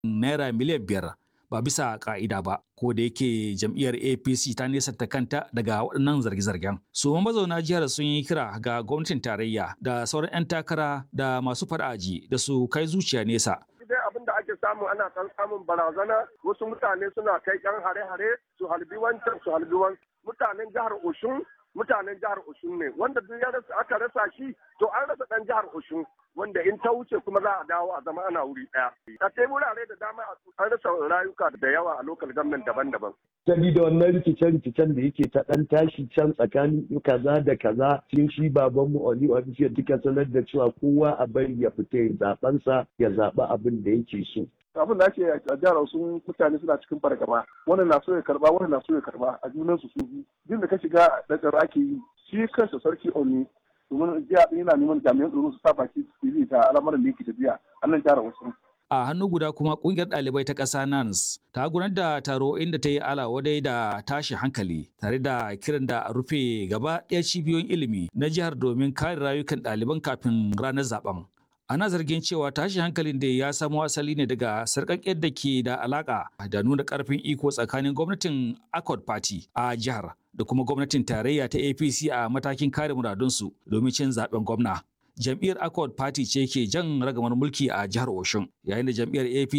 naira miliyan biyar ba bisa ka'ida ba ko da yake jam'iyyar apc ta nesanta kanta daga waɗannan zarge-zargen su mazauna jihar sun yi kira ga gwamnatin tarayya da sauran 'yan takara da masu fara'aji da su kai zuciya nesa dai abin da ake samu ana kan samun barazana wasu mutane suna kai yan hare-hare su halbi wancan su halbi wancan mutanen jihar oshun mutanen jihar oshun ne wanda duk ya rasa aka rasa shi to an rasa dan jihar oshun wanda in ta wuce kuma za a dawo a zama ana wuri daya a sai wurare da dama an rasa rayuka da yawa a lokal government daban-daban sabida wannan rikice-rikicen da yake ta ɗan tashi can tsakanin kaza da kaza cikin shi babanmu Oli Official duka sanar da cewa kowa a bari ya fita ya zaɓensa ya zaɓi abin da yake so. abin da ake a jihar sun mutane suna cikin fargaba wannan na so ya karba wannan na so ya karba a junan su su duk da ka shiga da tsaro ake yi shi kansa sarki Oni domin jiya yana neman jami'an tsaro su sa baki su yi ta al'amuran da yake tafiya a nan jihar wasu. a hannu guda kuma kungiyar ɗalibai ta ƙasa NANS ta gudanar da taro inda ta yi alawadai da tashi hankali tare da kiran da a rufe gaba ɗaya cibiyoyin ilimi na jihar domin kare rayukan ɗaliban kafin ranar zaben. Ana zargin cewa tashi hankalin da ya samo asali ne daga sarƙaƙƙiyar da ke da alaƙa da nuna ƙarfin iko tsakanin gwamnatin Accord Party a jihar da kuma gwamnatin tarayya ta APC a matakin kare muradunsu domin cin zaben gwamna. jam'iyyar Accord Party ce ke jan ragamar mulki a jihar Oshun, yayin da jam'iyyar APC